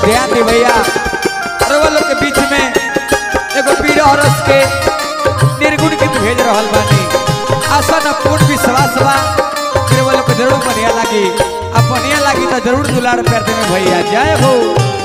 ध्यान दी भैया रउआ लोग के बीच में एगो पीर औरत के निर्गुण गीत भेज रहल बानी आशा न पूर्ण विश्वास बा कि रउआ लोग के जरूर बढ़िया लागी अब बढ़िया लागी तो जरूर दुलार प्यार देवे भैया जय हो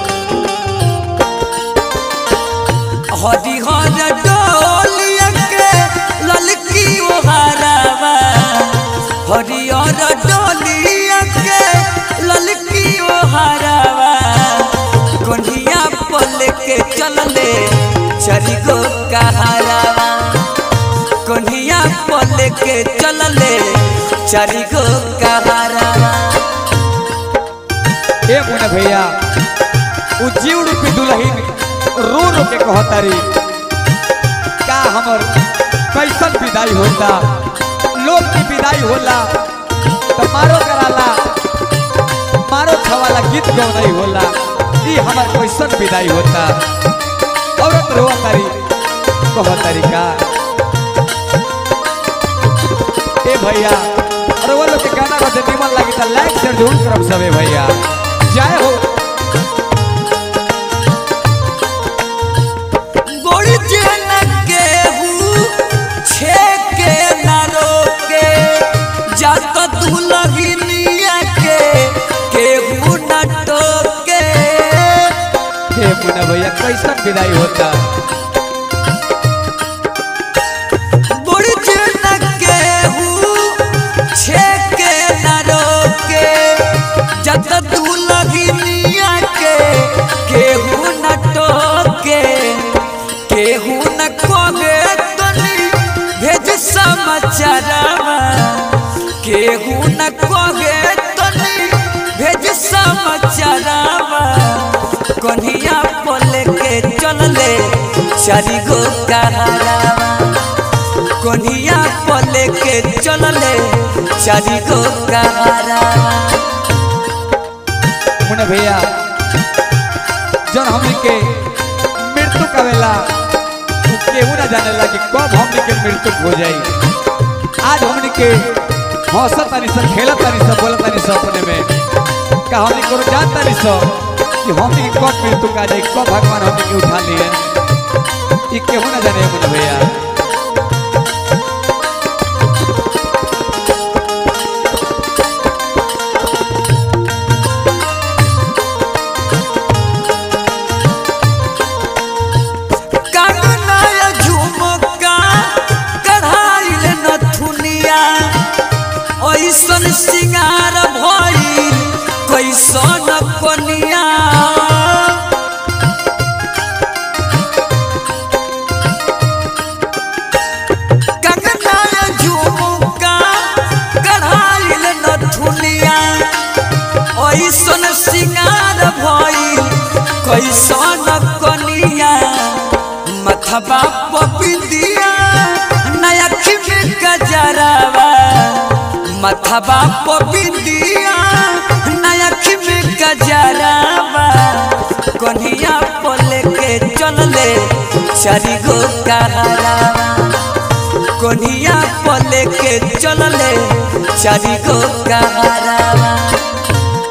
हरी हर डोलिया के ललकी ओहारावा हरियर डोलिया के ललकी ओहारावा कोन्हिया पल के चलले चरी गो कहारावा कोन्हिया पल के चलले चरी गो कहारावा ए मुन्ना भैया उ जीव रूपी दुल्हन रो रो के कहतारी का हमर कैसन विदाई होता लोग की विदाई होला तो मारो कराला मारो छवाला गीत गौनाई होला ई हमर कैसन विदाई होता औरत रोआ तारी कहतारी का ए भैया और वो लोग के गाना को निमन लगी तो लाइक शेयर जरूर करब सबे भैया जय हो गोड़ी जन के हूँ छे के न रोके जात दुलहिनिया के केहू न टोके हे मुन्ना भैया कैसन विदाई होता गोड़ी जन के हूँ छे के न रोके जात दुलहिनिया के केहू न टोके केहू न कोगे तनी भेज समाचारवा केहू न कोगे तनी भेज समाचारवा कन्हिया पल के चलले चारी गो कहारावा कन्हिया पल के चलले चारी गो कहारावा मुन्ना भैया जौन हमनी के मृत्यु कवेला उ केहू ना जानेला कि कब हमनी के मृत्यु हो जाई आज हमनी के हंसत तानी सब खेलत तानी सब बोलत तानी सब अपने में का हमनी को जान तानी सब कि हमनी के कब मृत्यु का जाई कब भगवान हमनी के उठा लिए ई केहू ना जाने मुन्ना भैया कंगनाया झुमका कढ़ाइल नथुनिया ऐसन सिंगार भइल कैसन कनिया कंगनाया झुमका कढ़ाइल नथुनिया ऐसन सिंगार भइल कैसन कनिया मथबा पपिंदिया नया खिमे गजरावा मथबा पपिंदिया नया खिमे गजरावा कन्हिया पल के चलले चारी गो कहारावा कन्हिया पल के चलले चारी गो कहारावा